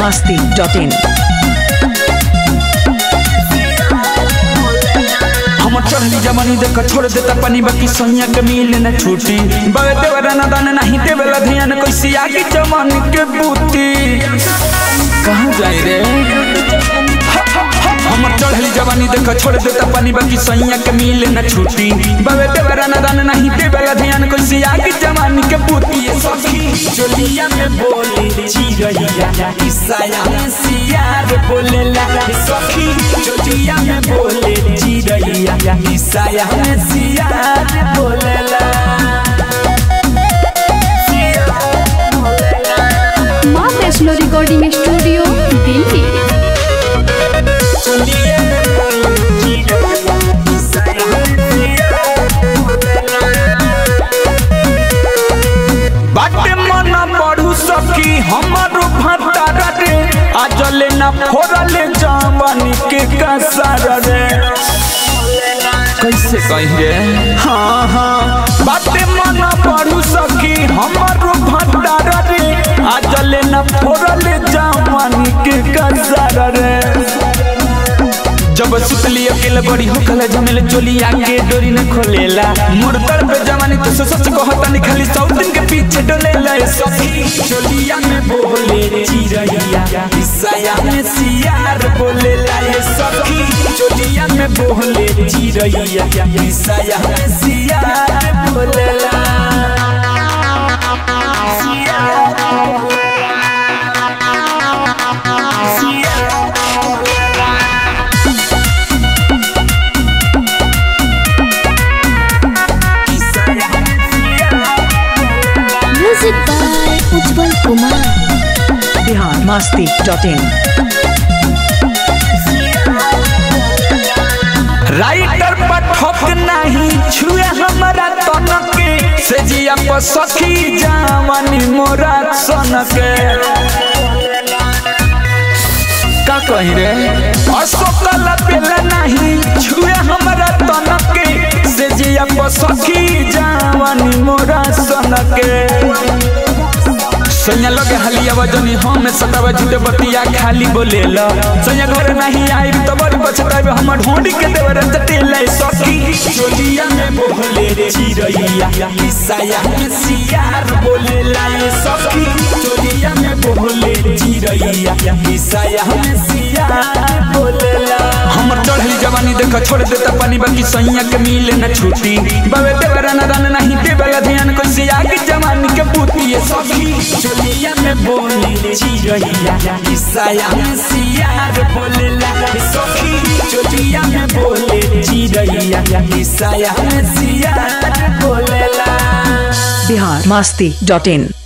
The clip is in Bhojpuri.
masti.in. हम चढ़ली जवानी देख छोड़ देता पानी बाकी सैया के मिले न छूटी बगे देवरा न दान नहीं देवेला ध्यान कैसी आगे जवानी के बूती कहाँ जाए रे हम चढ़ली जवानी देख छोड़ देता पानी बाकी सैया के मिले न छूटी बगे देवरा न दान नहीं देवेला ध्यान कैसी आगे जवानी के बूती ये सखी चोलिया में बोली चिरैया ईसाया में सियार बोलेला सखी चोलिया में बोले चिरैया ईसाया में सियार बोलेला माँ वैष्णो रिकॉर्डिंग स्टूडियो दिल्ली चोलिया में बोले चिरैया ईसाया में सियार बोलेला बाटे मन पढ़ू सकी हमारो भतारा रे आजले ना फोड़ले जवानी के कसर रे कैसे कही रे हाँ हाँ बाटे मन पढ़ू सकी हमारो भतारा रे आजले ना फोड़ले जवानी के कसर रे जब सुतली अकेले बड़ी हो कल जमेले चोली आके डोरी न खोलेला मोर तर पे जवानी तो सच सच कहता नहीं खाली सौ दिन के पीछे डोलेला ए सखी चोलिया में बोले चिरैया ईसाया में सियार बोलेला ए सखी चोलिया में बोले चिरैया ईसाया में सियार बोलेला सियार सियार music by Ujjwal Kumar Bihar masti.in. Writer Pathak नहीं छुए हमारा तन के से जिया पर सखी जावनी मोरा सन के का कही रे अशोकल पेला नहीं छुए हमारा तन के से जिया पर सखी जावनी मोरा सन के सैया लगे हलिया वजनी हम सतावा झूठे बतिया खाली बोलेला सैया घर नहीं आई तो बड़ी पछतावे हमर ढोंडी के देवर जटेला सखी चोलिया में बोले चिरैया ईसाया में सियार बोलेला ये सखी चोलिया में बोले चिरैया ईसाया में सियार बोलेला हमर चढ़ली जवानी देख छोड़ देता पानी बाकी सैया के मिले न छूटी बाबे देवरा न दान नहीं देवेला ध्यान कैसे आगे जवानी के बूती ये सखी चोलिया में बोले चिरैया ईसाया में सियार बोलेला ये सखी चोलिया में बोले चिरैया ईसाया में सियार बोलेला Bihar masti.in.